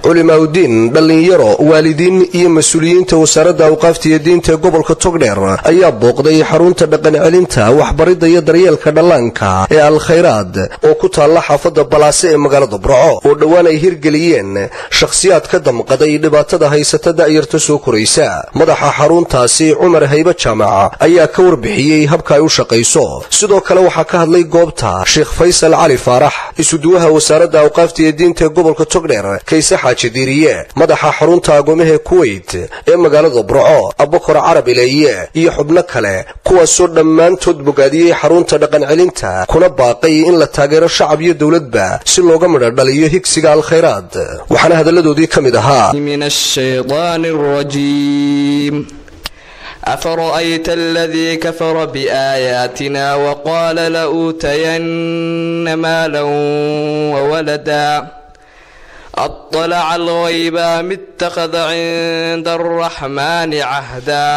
culimaaudiin dhallinyaro waalidiin iyo mas-uuliyiinta wasaaradda awqaafta iyo diinta ee gobolka togdheer ayaa booqday xarunta dhaqancelinta waxbaridda iyo daryeelka dhallaanka ee alkhayraad oo ku taalla xaafadda balaase ee magaalada burco oo dhowaan ay hirgeliyeen shakhsiyaad ka damqaday dhibaatada haysata da'yarta soo koraysa madaxa xaruntaasi cumar haybe jaamac ayaa ka warbixiyey habka ay u shaqayso sidoo kale waxaa ka hadlay goobta sheekh faysal cali faarax isuduwaha wasaaradda awqaafta iyo diinta ee gobolka togdheer kayse xaaji diiriye madaxa xarunta agoomaha kuweyt ee magaalada burco abakor carab ileeye iyo xubno kale kuwaasoo dhammaantood bogaadiyey xarunta dhaqancelinta kuna baaqay in la taageero shacab iyo dowladba si looga midho dhaliyo higsiga alkhayraad waxaana hadalladoodii ka mid ahaa من الشيطان الرجيم أفرأيت الذي كفر بآياتنا وقال لأوتين مالا وولدا أطلع الغيب أم اتخذ عند الرحمن عهدا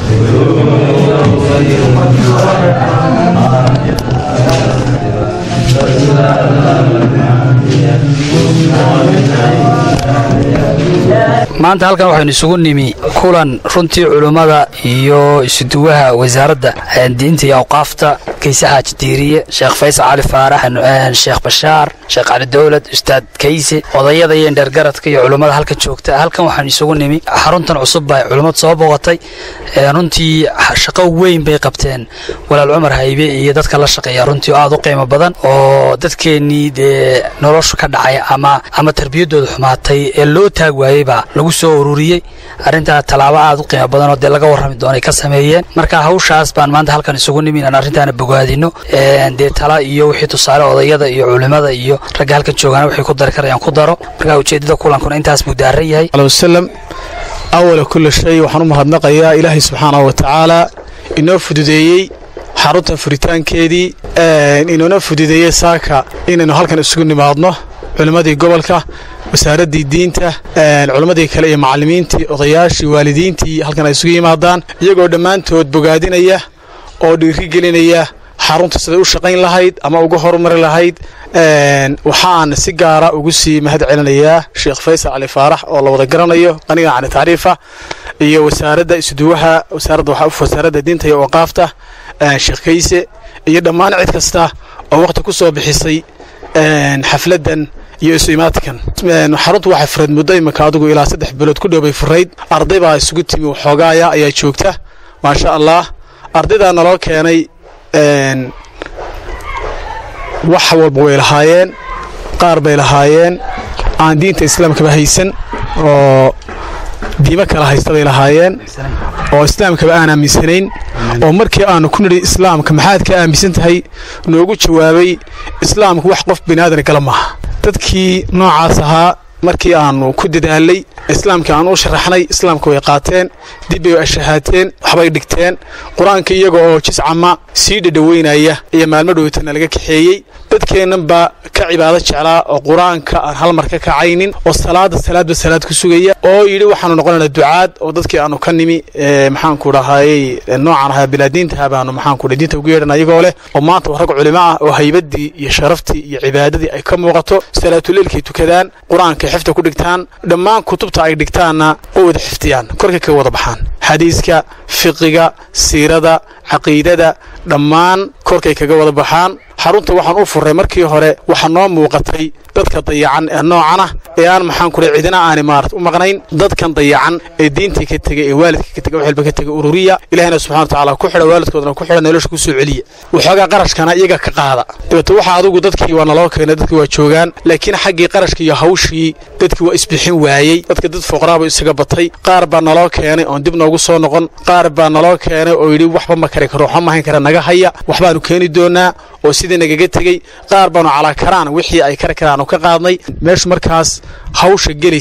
maanta halkan waxaynu isugu nimi kulan runtii culummada iyo isuduwaha wasaaradda diinta iyo awqaafta kayse xaaji diiriye sheekh faysal cali faarax sheekh bashaar sheekh cali dowlad ustaad kayse odayada iyo indheergaradka iyo culummada halkan joogta halkan waxaanu isugu nimi xaruntan cusub baa culummad soo boqotay runtii shaqo weyn bay qabteen walaal cumar haybe iyo dadka la shaqeeya runtii aad u qiimo badan oo dadkeennii dee nolosha ka dhacay ama ama tarbiyadooda xumaatay ee loo taag waayeyba lagu soo ururiyey arrintaa tallaabo aad u qiimo badan oo dee laga warrami doonay ka sameeyeen marka hawshaas baan maanta halkan isugu nimi inaan arrintaana bogaadino dee tala iyo wixii tusaale odayada iyo culimada iyo ragga halkan joogaana waxay ku dari karayaan ku daro marka ujeeddada kulankuna intaas buu daaran yahay wasalam awala kulli shay waxaan u mahadnaqayaa ilaahay subxaanahu wa tacaala inoo fududeeyey xarunta furitaankeedii inoona fududeeyey saaka inaynu halkan isugu nimaadno culimmadii gobolka wasaaraddii diinta culimmadii kale iyo macallimiintii odayaashii waalidiintii halkan ay isugu yimaadaan iyagoo dhammaantood bogaadinaya oo dhiirigelinaya xarunta siday u shaqayn lahayd ama uga horumari lahayd waxaan si gaara ugu sii mahad celinayaa sheekh faysal cali faarax oo la wada garanayo qaniga cani tacriifa iyo wasaaradda isuduwaha wasaaradda wasaaradda diinta iyo waqaafta sheekh kayse iyo dhammaan cid kasta oo waqti ku soo bixisay xafladdan iyo isu imaadkan xaruntu waxay furayd muddo iminka adigu ilaa saddex bilood ku dhow bay furayd arday baa isugu timi waxoogaaya ayaa joogta maasha allah ardaydaa naloo keenay wax walba way lahaayeen qaar bay lahaayeen aan diinta islaamkaba haysan oo diimo kala haysta bay lahaayeen oo islaamkaba aan aaminsanayn oo markii aanu ku nidhi islaamka maxaad ka aaminsan tahay noogu jawaabay islaamku wax qof biniaadan gala maaha dadkii noocaas ahaa markii aanu ku dadaalay islaamkii aanu u sharaxnay islaamka way qaateen dib bay ashahaateen waxbay dhigteen qur-aanka iyaga oo jiscama sii dhadhoweynaya iyo maalmo dhowtana laga kaxeeyey dadkeennan baa ka cibaado jeclaa oo qur-aanka aan hal mar ka kacaynin oo salaada salaadba salaad ku sugaya oo yidhi waxaanu noqonaynaa ducaad oo dadkii aanu ka nimi maxaanku dhahayey noocan ahaa bilaadiintaha baanu maxaanku diinta ugu yeedhana iyagoo leh oo maanta rag culimo ah oo haybadii iyo sharaftii iyo cibaadadii ay ka muuqato salaatuleilkay tukadaan qur-aanka xifta ku dhigtaan dhammaan kutubta ay dhigtaanna oo wada xifdiyaan korkay ka wada baxaan xadiiska fiqiga siirada caqiidada dhammaan korkay kaga wada baxaan xarunta waxaan u furray markii hore waxaa noo muuqatay dadka dayacan ee noocan ah ee aan maxaan kule cidina aani maarat u maqnayn dadkan dayacan ee diintii ka tegay ee waalidka ka tegay wax walba ka tegay ururiya ilahina subxana watacaala ku xidha waalidkoodana ku xidha nolosha ku soo celiya waxoogaa qarashkana iyaga ka qaada dabeete waxa adigu dadkii waa naloo keenay dadkii waa joogaan laakiin xaggii qarashka iyo hawshii dadkii waa isbixin waayey dadka dad foqraaba isaga batay qaar baa naloo keenay oon dib noogu soo noqon qaar baa naloo keenay oo yidhi waxba ma kari karo waxba ma hayn kara naga haya waxbaanu keeni doonaa oo sidii nagaga tegey qaar baanu calaa karaan wixii ay kari karaan ka qaadnay meeshu markaas hawsha gelaysa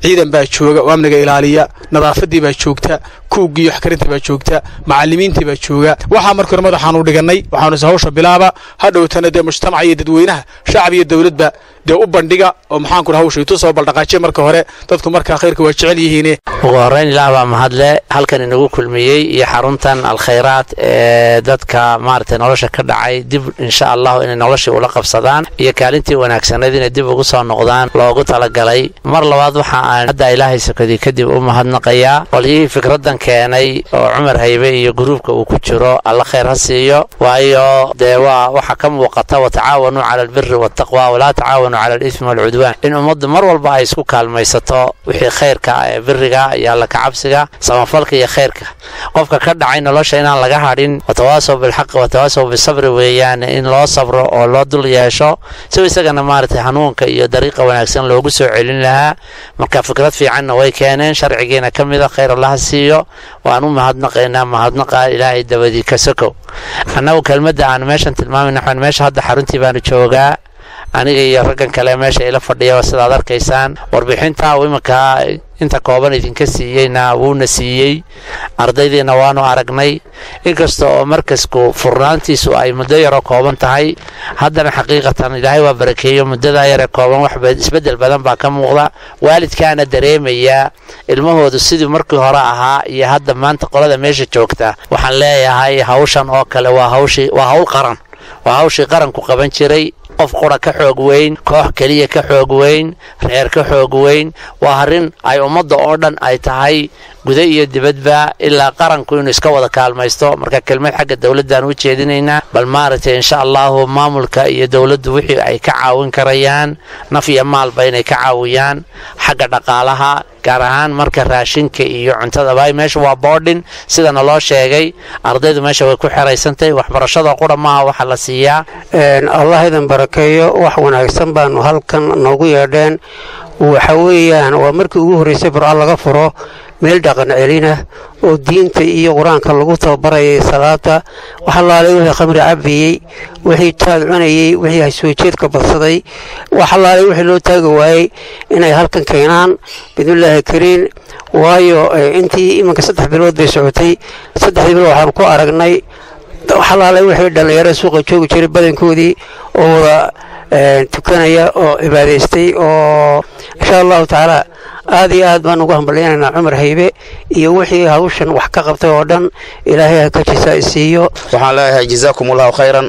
ciidan baa jooga oo amniga ilaaliya nadaafadii baa joogta kuuggii waxkarintii baa joogta macalimiintii baa jooga waxaa markii hore madaxaan u dhigannay waxaanu is hawsha bilaaba hadhowtana dee mujtamaca iyo dadweynaha shacab iyo dowladba dee u bandhiga oo maxaanku hawsha itu soo baldhaqaajiya marka hore dadku markaa khayrka waa jecel yihiine ugu horrayn ilaah baa mahadle halkan inagu kulmiyey iyo xaruntan alkhayraad ee dadka maaragtay nolosha ka dhacay dib insha allahu inay noloshii ula qabsadaan iyo kaalintii wanaagsanayd inay dib ugu soo noqdaan loogu talagalay mar labaad waxa aan hadda ilaahay sakadii kadib u mahadnaqayaa qolyihii fikraddan keenay oo cumar haybe iyo gruubka uu ku jiro alla khayr ha siiyo waayo dee waa waxa ka muuqata watacaawanuu cala albiri waataqwa walaa tacaawanuu cala alismi waalcudwaan in ummaddu mar walba ay isku kaalmaysato wixii khayrka ee biriga iyo alla kacabsiga samafalka iyo khayrka qofka ka dhacay nolosha inaan laga hadhin watawaasow bilxaqi watawaasow bisabri weeyaan in loo sabro oo loo dul yeesho si isagana maaragtay hanuunka iyo dariiqa wanaagsan loogu soo celin lahaa marka fikrad fiicanna way keeneen sharcigiina ka mida khayr allaha siiyo waan u mahadnaqaynaa mahadnaqa ilaahay dabadii ka sokow annagu kelmadda aan meeshan tilmaamayna waxaan meesha hadda xaruntii baanu joogaa aniga iyo raggan kale meesha ila fadhiya sidaad arkaysaan warbixinta uu iminka inta kooban idinka siiyeyna wuuna siiyey ardaydiina waanu aragnay inkasta oo markasku furnaantiisu ay muddo yaroo kooban tahay haddana xaqiiqatan ilaahay waa barakeeyo muddadaa yaree kooban wax isbeddel badan baa ka muuqda waalidkaana dareemayaa ilmahoodu sidii markii hore ahaa iyo hadda maanta qolada meesha joogta waxaan leeyahay hawshan oo kale waa hawshii waa hawl qaran waa hawshii qaranku qaban jiray qof qura ka xoog weyn koox keliya ka xoog weyn reer ka xoog weyn waa arrin ay ummadda oo dhan ay tahay guda iyo dibadba ilaa qaranku inuu iska wada kaalmaysto marka kelmad xagga dowladdan u jeedinaynaa bal maaragtay insha allahu maamulka iyo dowladdu wixii ay ka caawin karayaan naf iyo maalba inay ka caawiyaan xagga dhaqaalaha gaar ahaan marka raashinka iyo cuntadaba meesha waa boodhin sidana loo sheegay ardaydu meesha way ku xeraysantahay waxbarashada qura maaha waxa la siiyaa allah idin barakeeyo wax wanaagsan baanu halkan noogu yeedheen waxa weeyaan waa markii ugu horreysay burca laga furo meel dhaqan celina oo diinta iyo qur-aanka lagu tababarayay salaada wax allaalay wixii khamri cabiyey wixii taad cunayey wixii hasoojeedka badsaday wax allaalay wixii loo taagi waayey inay halkan keenaan bidnillaahi kariin waayo intii iminka saddex bilood bay socotay saddexdii bilood waxaan ku aragnay wax allaalay wixii dhallinyaro suuqa joogi jiray badankoodii oo wada tukanaya oo cibaadaystay oo insha allahu tacaala aad iyo aad baan ugu hambalyanaynaa cumar haybe iyo wixii hawshan wax ka qabtay oo dhan ilaahay ha ka jisa isiiyo waxaan leeyahay jazaakum allahu khayran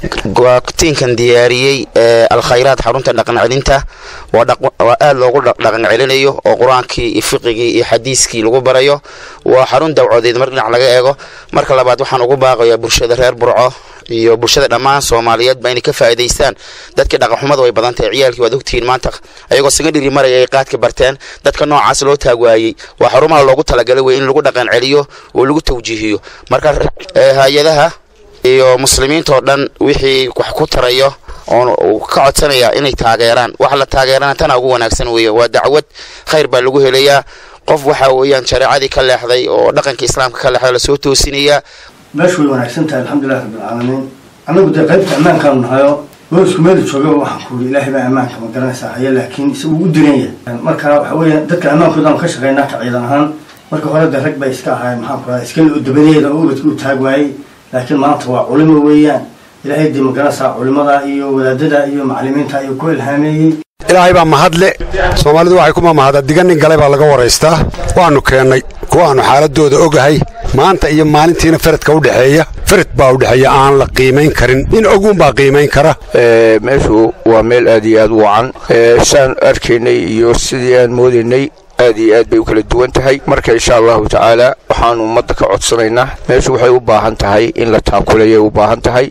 tiinkan diyaariyey alkhayraad xarunta dhaqan celinta waa aad loogu dhaqan celinayo oo qur-aankii iyo fiqigii iyo xadiiskii lagu barayo waa xarun dawcadeed mar dhinac laga eego marka labaad waxaan ugu baaqayaa bulshada reer burco iyo bulshada dhammaan soomaaliyeed ba inay ka faa'iidaystaan dadkii dhaqanxumada way badan tahay ciyaalkii waad ogtihiin maanta ayagoo sagadhiri maraya ay qaadka barteen dadka noocaas loo taagwaayey waa xarumaha loogu talagalay wey in lagu dhaqan celiyo oo lagu tawjiihiyo marka hay-adaha iyo muslimiinta oo dhan wixii wax ku tarayo oon ka codsanaya inay taageeraan wax la taageerana tana ugu wanaagsan weeye waa dacwad khayr baa lagu helayaa qof waxa weeyaan shareecadii ka leexday oo dhaqanka islaamka ka leexday lasoo toosinayaa meeshu way wanaagsan tahay alxamdulilahi rabbilcaalamiin annagu dee qaybta ammaankaanu nahayo boosku meelu joogaba waxaan ku yidhi ilaahay baa ammaanka ma garanaysaa haya laakiin ise uu u diran yahay marka waxa weeye dadka ammaankoodaanu ka shaqaynaa ka ciidan ahaan marka hore dee rag bay iska ahaayeen maxaan ku radaa iska loo dabadeeda oo ubadka u taag waayey laakiin maanta waa culimo weeyaan ilaahay dee ma garanaysaa culimada iyo wadaadada iyo macallimiinta ayuu ku ilhaameeyey ilaahay baa mahadle soomaalidu waxay kuma mahada diganin galay baa laga waraystaa waannu keennay kuwaannu xaaladooda ogahay maanta iyo maalintiina faradka u dhexeeya farad baa u dhexeeya aan la qiimayn karin in oguunbaa qiimayn kara meeshu waa meel aad iyo aad u wacan saan arkaynay iyo sidii aan moodaynay aad iyo aad bay u kala duwan tahay marka insha allahu tacaala waxaanu ummadda ka codsanaynaa meeshu waxay u baahan tahay in la taakulayay u baahan tahay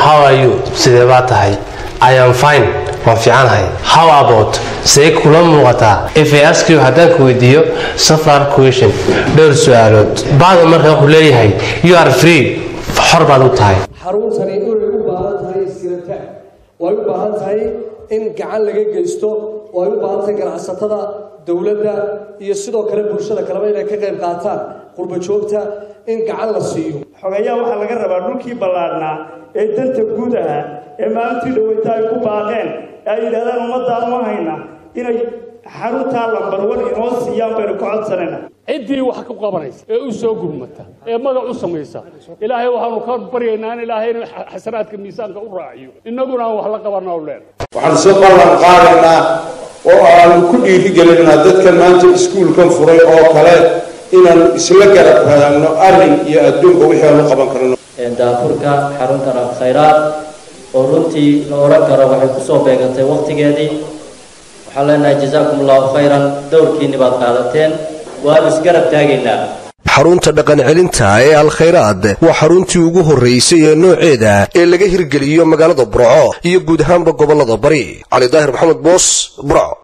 sidee baa tahay iam fine waan fiicanahay how about see kula muuqataa faskio haddaan ku weydiiyo safar question dhowr su-aalood bacda marka wuxuu leeyahay you are free xor baad u tahay xaruntani inay u baahan tahay iskirata way u baahan tahay in gacan laga geysto way u baahan tahay ganacsatada dowladda iyo sidoo kale bulshada kaleba inay ka qayb qaataan qurba joogta in gacan la siiyo xogayaa waxaa laga rabaa dhulkii ballaadhnaa ee danta guud ahaa ee maalintii dhaweyta ay ku baaqeen ee ay yidhahdaan ummaddaan uma hayna inay xaruntaa lambar wan inoo siiyaan baynu ka codsanayna ciddii wax ku qabanaysa ee u soo gurmata ee magac u samaysa ilaahay waxaanu ka baryaynaa in ilaahay in xasanaadka miisaanka u raaciyo innaguna aan wax la qabana u leen waxaan soo ballan qaadaynaa oo aanu ku dhiirigelinaa dadkan maanta iskuulkan furay oo kale inaan isla garab raadno arrin iyo adduunka wixii aanu qaban karno daafurka xaruntan alkhayraad oo runtii la odhan karo waxay kusoo beegantay wakhtigeedii waxaan leenahay jazaakum allahu khayran dowrkiinni baad qaadateen waanu isgarab taagaynaa xarunta dhaqancelinta ee alkhayraad waa xaruntii ugu horraysay ee nooceeda ee laga hirgeliyo magaalada burco iyo guud ahaanba gobollada bari cali daahir maxamed boos burco